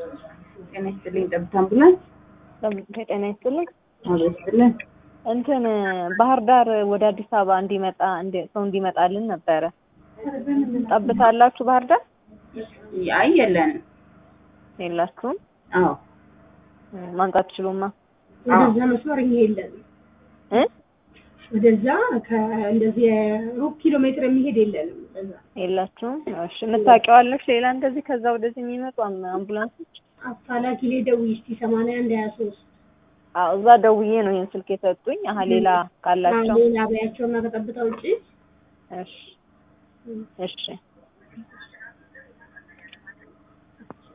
ጤና ይስጥልኝ። ጠብታ አምቡላንስ ጤና ይስጥልኝ። አዎ ይስጥልን። እንትን ባህር ዳር ወደ አዲስ አበባ እንዲመጣ እንዲ- ሰው እንዲመጣልን ነበረ። ጠብታ አላችሁ ባህር ዳር? አይ የለንም። የላችሁም? አዎ እ፣ ማምጣት ትችሉማ? ወደዛ መስመር እኛ የለንም። እ ወደዛ ከእንደዚህ ሩብ ኪሎ ሜትር የሚሄድ የለንም። ወደዛ የላችሁም? እሺ የምታውቂዋለሽ ሌላ እንደዚህ ከዛ ወደዚህ የሚመጡ አም- አምቡላንሶች? አፋላኪ ላይ ደውዪ እስኪ ሰማንያ አንድ ሀያ ሶስት አዎ እዛ ደውዬ ነው ይሄን ስልክ የሰጡኝ። አሀ ሌላ ካላቸው ሌላ በያቸውና ከጠብታ ውጭ እሺ እሺ